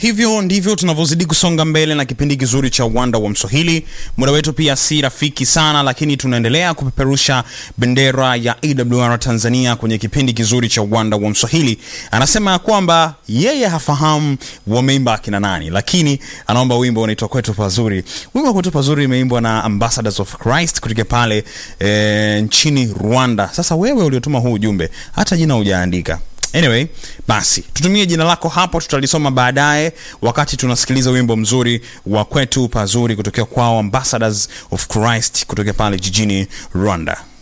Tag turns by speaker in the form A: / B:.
A: hivyo ndivyo tunavyozidi kusonga mbele na kipindi kizuri cha uwanda wa mswahili muda wetu pia si rafiki sana lakini tunaendelea kupeperusha bendera ya awr tanzania kwenye kipindi kizuri cha uwanda wa mswahili anasema ya kwamba yeye hafahamu wameimba akina nani lakini anaomba wimbo unaitwa kwetu pazuri wimbo wa kwetu pazuri imeimbwa na ambassadors of christ kutoka pale e, nchini rwanda sasa wewe uliotuma huu ujumbe hata jina hujaandika anyway basi tutumie jina lako hapo tutalisoma baadaye wakati tunasikiliza wimbo mzuri wa kwetu pazuri kutokea kwao ambassadors of christ kutokea pale jijini rwanda